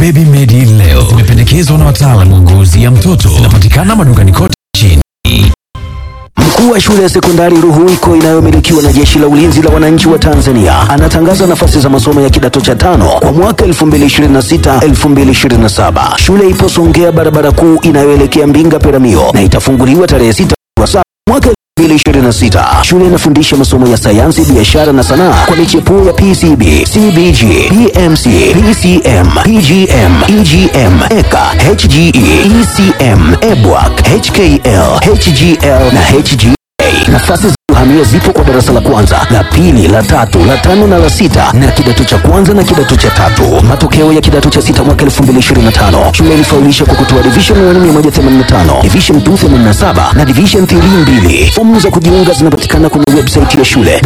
Baby Medi leo zimependekezwa na wataalamu wa ngozi ya mtoto. Zinapatikana madukani kote nchini. Mkuu wa shule ya sekondari Ruhuwiko inayomilikiwa na Jeshi la Ulinzi la Wananchi wa Tanzania anatangaza nafasi za masomo ya kidato cha tano kwa mwaka 2026-2027. Shule ipo Songea, barabara kuu inayoelekea Mbinga Peramio, na itafunguliwa tarehe 6 wa saba mwaka 2026. Shule inafundisha masomo ya sayansi, biashara na sanaa kwa michepuo ya PCB, CBG, PMC, PCM, PGM, EGM, EKA, HGE, ECM, EBWAC, HKL, HGL na HGA. Nafasi za kuhamia zipo kwa darasa la kwanza, la pili, la tatu, la tano na la sita na kidato cha kwanza na kidato cha tatu. Matokeo ya kidato cha sita mwaka 2025. Shule ilifaulisha kwa kutoa division 1 185, division 2 87 na division 3 2. Fomu za kujiunga zinapatikana kwenye website ya shule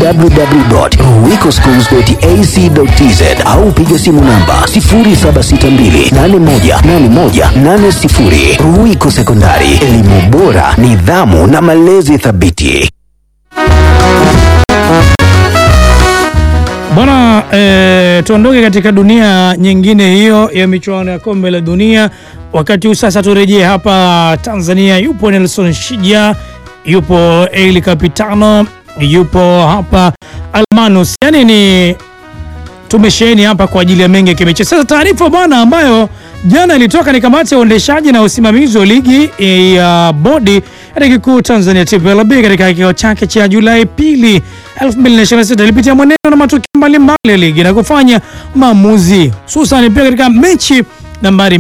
www.ruhwikoschools.ac.tz au piga simu namba 0762818180. Ruhwiko Sekondari, elimu bora, nidhamu na malezi thabiti. Bwana eh, tuondoke katika dunia nyingine hiyo ya michuano ya kombe la dunia. Wakati huu sasa turejee hapa Tanzania. Yupo Nelson Shija, yupo Eli Capitano, yupo hapa Almanus, yani ni tumesheheni hapa kwa ajili ya mengi ya kimichezo. Sasa taarifa bwana ambayo jana ilitoka ni kamati ya uendeshaji na usimamizi wa ligi ya bodi ya ligi kuu Tanzania TPLB katika kikao chake cha Julai pili 2026 ilipitia mwenendo na matukio mbalimbali ya ligi na kufanya maamuzi hususan pia katika mechi nambari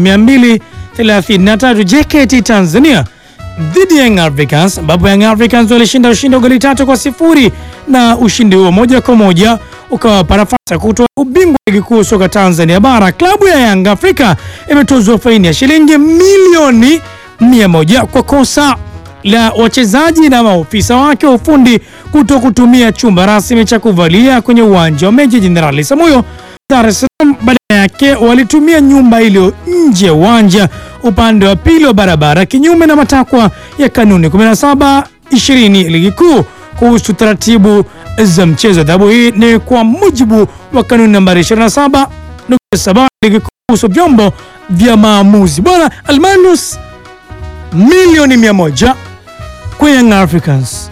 233 JKT Tanzania dhidi ya Young Africans ambapo Young Africans walishinda ushindi wa goli tatu kwa sifuri na ushindi huo moja kwa moja ukawapa nafasi ya kutoa ubingwa wa ligi kuu soka Tanzania bara. Klabu ya Young Africa imetozwa faini ya shilingi milioni mia moja kwa kosa la wachezaji na maofisa wake wa ufundi kuto kutumia chumba rasmi cha kuvalia kwenye uwanja wa Meja Jenerali Samuyo Dar es Salaam. Badala yake walitumia nyumba iliyo nje ya uwanja upande wa pili wa barabara, kinyume na matakwa ya kanuni 17 20 ligi kuu kuhusu taratibu za mchezo. Adhabu hii ni kwa mujibu wa kanuni nambari 27 nukta saba ligi kuu kuhusu vyombo vya maamuzi. Bwana Almanus, milioni mia moja kwa Young Africans.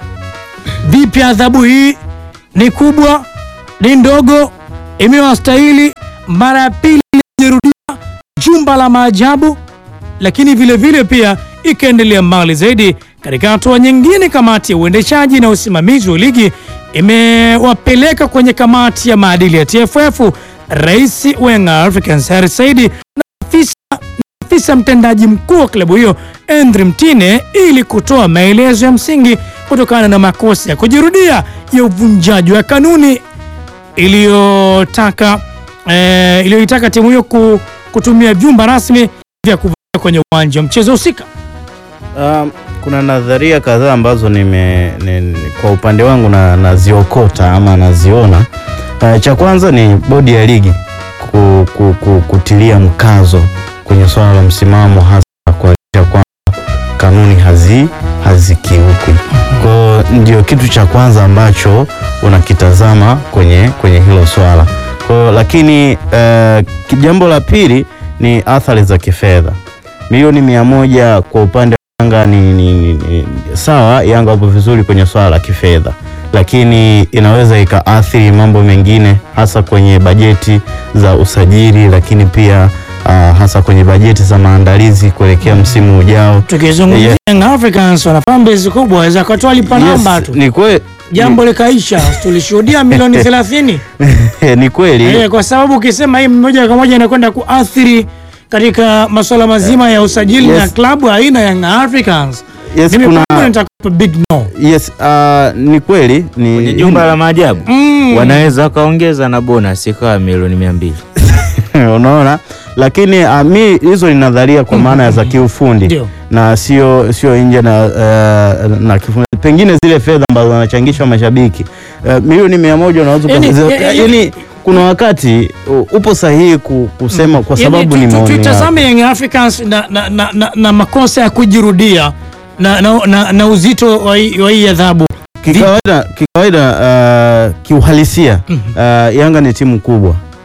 Vipi adhabu hii ni kubwa, ni ndogo? Imewastahili mara ya pili ilijirudia jumba la maajabu, lakini vile vile pia ikaendelea mbali zaidi. Katika hatua nyingine, kamati ya uendeshaji na usimamizi wa ligi imewapeleka kwenye kamati ya maadili ya TFF rais wa Young Africans Hersi Said na afisa afisa mtendaji mkuu wa klabu hiyo Andre Mtine ili kutoa maelezo ya msingi kutokana na makosa ya kujirudia ya uvunjaji wa kanuni iliyotaka eh, iliyoitaka timu hiyo ku, kutumia vyumba rasmi vya kuvalia kwenye uwanja wa mchezo husika. Um, kuna nadharia kadhaa ambazo nime, ni, ni, kwa upande wangu na naziokota ama naziona. Uh, cha kwanza ni bodi ya ligi ku, ku, ku, kutilia mkazo kwenye swala la msimamo hasa kuhakikisha kwamba kanuni hazi hazikiukwi. Kwa ndio kitu cha kwanza ambacho unakitazama kwenye, kwenye hilo swala. Kwa lakini uh, jambo la pili ni athari za kifedha. Milioni mia moja kwa upande wa Yanga ni, ni, ni, ni sawa. Yanga wapo vizuri kwenye swala la kifedha, lakini inaweza ikaathiri mambo mengine hasa kwenye bajeti za usajili, lakini pia uh, hasa kwenye bajeti za maandalizi kuelekea msimu ujao. Tukizungumzia Yeah. Young Africans wana fanbase kubwa, waweza katoa lipa namba Yes, tu, ni kweli jambo likaisha. Tulishuhudia milioni 30 ni kweli Eh, kwa sababu ukisema hii moja kwa moja inakwenda kuathiri katika masuala mazima ya usajili Yes. na klabu aina ya Young Africans. Yes, Mimi kuna- kwangu nitakupa big no. yes, uh, ni kweli ni kwenye jumba la maajabu Mm. wanaweza wakaongeza na bonus ikawa milioni mia mbili unaona lakini uh, mi hizo ni nadharia kwa maana ya za kiufundi Ndio. na sio sio nje na, uh, na kifundi. Pengine zile fedha ambazo wanachangishwa mashabiki uh, milioni mia moja unaweza Yani- ukazi- ya- ya- yani kuna wakati uh, upo sahihi ku, kusema kwa Yaani, sababu tu- ni tu- maoni yako. Tutazame Young Africans na, na, na, na, na makosa ya kujirudia na, na, na, na uzito wa hii wa hii adhabu. Kikawaida, kikawaida uh, kiuhalisia uh, Yanga ni timu kubwa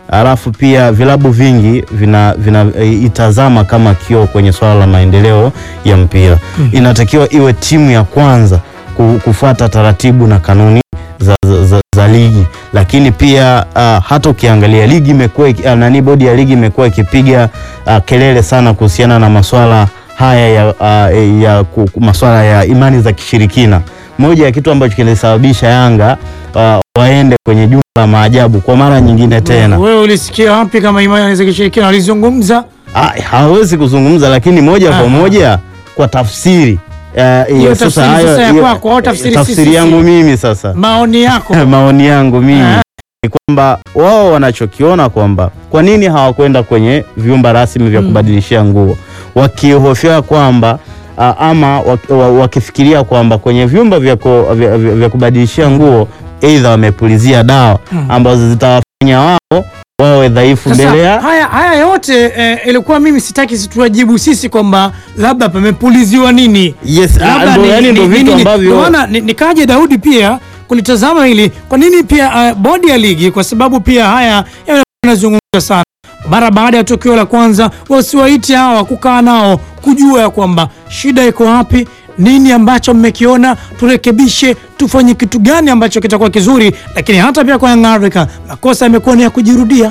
alafu pia vilabu vingi vina, vina e, itazama kama kioo kwenye swala la maendeleo ya mpira. Inatakiwa iwe timu ya kwanza ku- kufuata taratibu na kanuni za, za, za, za ligi, lakini pia uh, hata ukiangalia ligi imekuwa iki- ah, nani, bodi ya ligi imekuwa ikipiga uh, kelele sana kuhusiana na maswala haya ya, uh, ya ku- ku- maswala ya imani za kishirikina. Moja ya kitu ambacho kilisababisha Yanga uh, waende kwenye jumba la maajabu kwa mara nyingine tena. Wewe ulisikia wapi kama imani za kishirikina walizungumza? Ah, hawezi kuzungumza lakini moja Ah. kwa moja kwa tafsiri eh, Hiyo ya tafsiri hayo- sasa ya hiyo- kwako au tafsiri tafsiri sisi? yangu mimi sasa Maoni yako. maoni yangu mimi Ah. ni kwamba wao wanachokiona kwamba kwa nini hawakwenda kwenye vyumba rasmi vya kubadilishia nguo wakihofia kwamba ah, ama wak- wa- wakifikiria kwamba kwenye vyumba vya, ku- vya, vya, vya kubadilishia nguo aidha wamepulizia dawa ambazo zitawafanya wao wawe dhaifu Sasa, mbele ya haya, haya yote eh, ilikuwa mimi sitaki situwajibu sisi kwamba labda pamepuliziwa nini Yes, ah, Labda ndo- ni- yani ndo ni- vitu nini- ambavyo- ndio maana ni- nikaje Daudi pia kulitazama hili kwa nini pia uh, bodi ya ligi kwa sababu pia haya yanazungumza sana mara baada ya tukio la kwanza wasiwaite hawa kukaa nao kujua ya kwamba shida iko wapi nini ambacho mmekiona turekebishe tufanye kitu gani ambacho kitakuwa kizuri lakini hata pia kwa Young Africa makosa yamekuwa ni ya kujirudia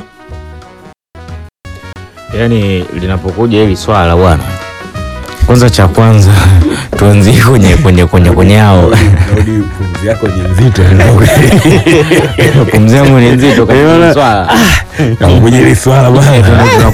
Yaani linapokuja hili swala bwana, kwanza cha kwanza tuanzie kwenye kwenye kwenye kwenye hao Daudi, pumzi yako ni nzito pumzi yangu ni nzito katika hili swala. kwenye hili swala bwana.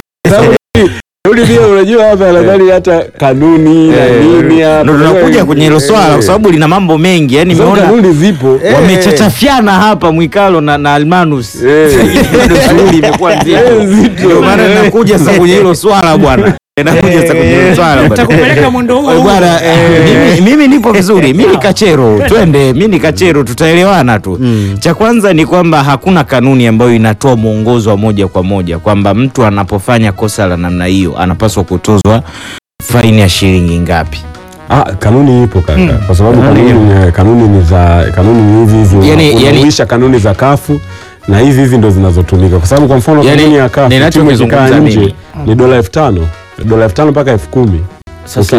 Daudi pia unajua hapa nadhani hata kanuni na nini hapa. Ndo tunakuja kwenye hilo swala kwa sababu lina mambo mengi, yani Kwa sababu nimeona kanuni zipo. wamechachafiana hapa Mwikalo na, na Almanus Eh. bado shughuli imekuwa Eh, nzito, nzito. ndio maana nakuja sasa kwenye hilo swala bwana, nakuja sasa kwenye hilo swala bwana. takupeleka mwendo huo Eh, huo. bwana eh, mimi, mimi nipo vizuri, mi ni kachero, twende, mi ni kachero, tutaelewana tu. Cha kwanza ni kwamba hakuna kanuni ambayo inatoa mwongozo wa moja kwa moja kwamba mtu anapofanya kosa la namna hiyo anapaswa kutozwa faini ya shilingi ngapi. Ah, kanuni ipo kaka, kwa sababu kanuni ni kanuni ni za kanuni ni hizi hizi Yani- una- yani- unauisha kanuni za kafu na hizi hizi ndo zinazotumika, kwa sababu kwa mfano Yani, kanuni ya kafu timu ikikaa ninachokizungumza nje mimi. ni dola elfu tano dola elfu tano mpaka elfu kumi Sasa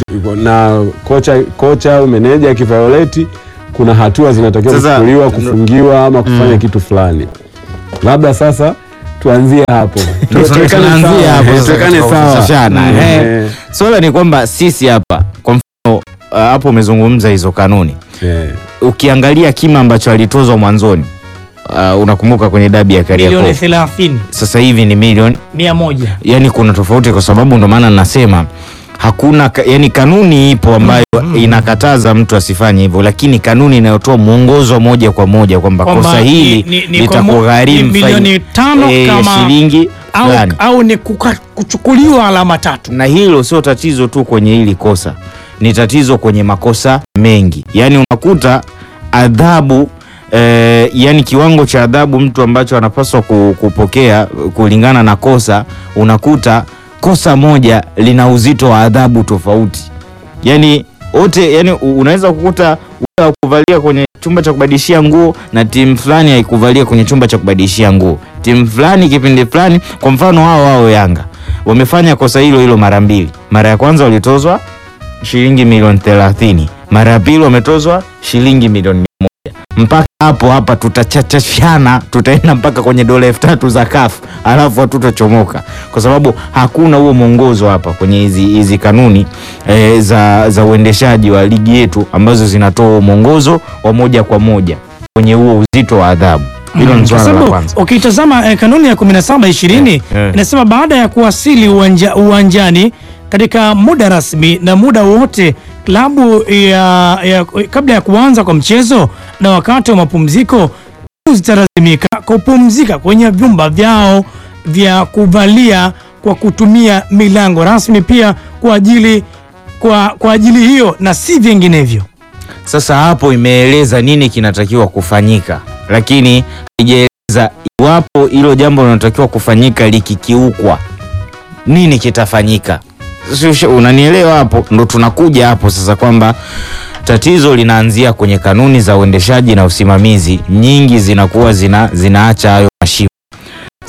na kocha kocha au meneja akivioleti kuna hatua zinatakiwa Sasa, kuchukuliwa, ndo- kufungiwa ama kufanya kitu fulani. Labda sasa tuanzie hapo, Ndio Tuwekane tunaanzia sawa, hapo eh, sasa tuwekane katika sawa. kufundishana, Mm, eh. eh, swala ni kwamba sisi hapa kwa mfano uh, hapo umezungumza hizo kanuni eh. ukiangalia kima ambacho alitozwa mwanzoni uh, unakumbuka kwenye dabi ya milioni Kariakoo 30 sasa hivi ni milioni mia moja yani kuna tofauti kwa sababu ndo maana nasema hakuna ka- yani kanuni ipo ambayo inakataza mtu asifanye hivyo lakini kanuni inayotoa mwongozo moja kwa moja kwamba Kwamba kosa hili ni- ni- ni kwa mo- litakugharimu ni milioni faini, tano eh, kama- shilingi au, fulani au ni kuka, kuchukuliwa alama tatu na hilo sio tatizo tu kwenye hili kosa, ni tatizo kwenye makosa mengi. Yaani unakuta adhabu eh, yani kiwango cha adhabu mtu ambacho anapaswa ku- kupokea kulingana na kosa, unakuta kosa moja lina uzito wa adhabu tofauti. Yani wote yani u- unaweza kukuta wewe kuvalia kwenye chumba cha kubadilishia nguo na timu fulani haikuvalia kwenye chumba cha kubadilishia nguo. Timu fulani kipindi fulani, kwa mfano wao wao Yanga wamefanya kosa hilo hilo mara mbili. Mara ya kwanza walitozwa shilingi milioni 30, mara ya pili wametozwa shilingi milioni moja. Mpaka hapo hapa tutachachashana, tutaenda mpaka kwenye dola elfu tatu za kafu, alafu hatutachomoka kwa sababu hakuna huo mwongozo hapa kwenye hizi hizi kanuni e, za, za uendeshaji wa ligi yetu ambazo zinatoa huo mwongozo wa moja kwa moja kwenye huo uzito wa adhabu. Hilo ni Kwa swala la sababu kwanza. ukitazama eh, kanuni ya 17 20 Eh, eh. inasema baada ya kuwasili uwanja, uwanjani katika muda rasmi na muda wote klabu ya, ya, kabla ya kuanza kwa mchezo na wakati wa mapumziko timu zitalazimika kupumzika kwenye vyumba vyao vya kuvalia kwa kutumia milango rasmi pia kwa ajili kwa, kwa ajili hiyo na si vinginevyo. Sasa hapo imeeleza nini kinatakiwa kufanyika, lakini haijaeleza iwapo hilo jambo linalotakiwa kufanyika likikiukwa, nini kitafanyika. Sio- sio- Unanielewa? Hapo ndo tunakuja hapo sasa kwamba tatizo linaanzia kwenye kanuni za uendeshaji na usimamizi, nyingi zinakuwa zina, zinaacha hayo mashimo.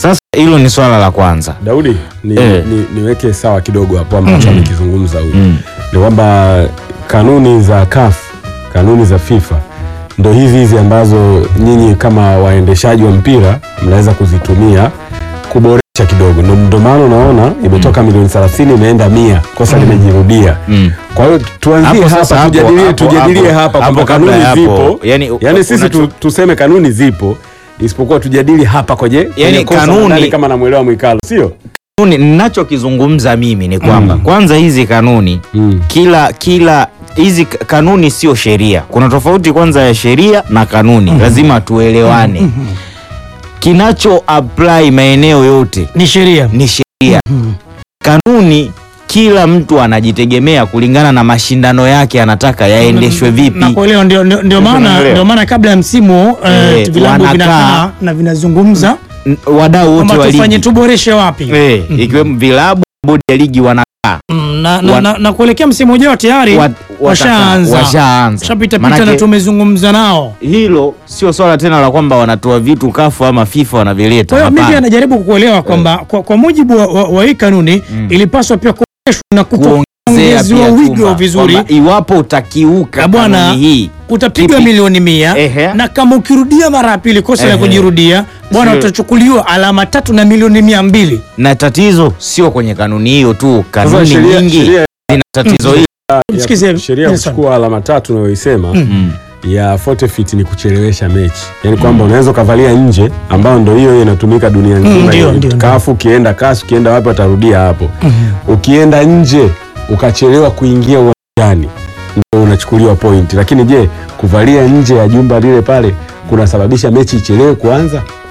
Sasa hilo ni swala la kwanza. Daudi ni, Eh. ni, niweke sawa kidogo hapo ambacho amekizungumza huyu Mm. ni kwamba kanuni za CAF kanuni za FIFA ndo hizi hizi ambazo nyinyi kama waendeshaji wa mpira mnaweza kuzitumia kuboresha kidogo. Ndo- Ndo maana unaona imetoka milioni 30 imeenda mia, kosa limejirudia. Mm. Kwa hiyo tuanzie Hapo sasa, hapa, hapo- tujadilie hapo- tujadilie hapo- hapa hapo kwamba kabla kanuni ya hapo, zipo, yani- yani sisi unacho- tu, tuseme kanuni zipo, isipokuwa tujadili hapa kwenye kwenye Yani kosa kanuni- nadhani kama namwelewa Mwikalo, sio? Kanuni ninachokizungumza mimi ni kwamba kwanza hizi kanuni Mm. kila kila hizi k- kanuni sio sheria. Kuna tofauti kwanza ya sheria na kanuni, lazima tuelewane. Kinacho apply maeneo yote Ni sheria. ni sheria. Kanuni kila mtu anajitegemea kulingana na mashindano yake, anataka yaendeshwe vipi. Nakuelewa, ndio, ndio, ndio maana Unaelewa? ndio maana kabla ya msimu eh, Eh, vilabu wanakaa- vinakaa na vinazungumza N- Wadau wote kwamba wa tufanye ligi tuboreshe wapi eh, ikiwemo vilabu, bodi ya ligi wana Mm, na, na, Wa- na, na kuelekea msimu ujao tayari Wat- washaanza washaanza. shapita pita Manake- na tumezungumza nao. hilo sio swala tena la kwamba wanatoa vitu kafu ama FIFA wanavileta. Kwa hiyo mimi Hapana. anajaribu kukuelewa kwamba kwa, kwa mujibu wa, wa, wa hii kanuni ilipaswa pia kuboreshwa na kuongezea kuongezewa pia wigo chuma, vizuri. kwamba iwapo utakiuka Na bwana, kanuni hii Utapigwa Kipi? milioni mia Ehe. na kama ukirudia mara ya pili kosa la Ehe. kujirudia bwana, Sio. utachukuliwa alama tatu na milioni mia mbili. na tatizo sio kwenye kanuni hiyo tu, kanuni sheria- nyingi sheria- zina tatizo hili. Msikize, ya sheria ya Nelson. kuchukua alama tatu unayoisema Mm. ya forfeit ni kuchelewesha mechi, yaani kwamba unaweza ukavalia nje, ambayo ndo hiyo hiyo inatumika dunia nzima. ndio, hiyo. ndio, ndio. Kafu ukienda kasi, ukienda wapi watarudia hapo. Ukienda nje ukachelewa kuingia uwanjani, ndio unachukuliwa point. Lakini je, kuvalia nje ya jumba lile pale kunasababisha mechi ichelewe kuanza?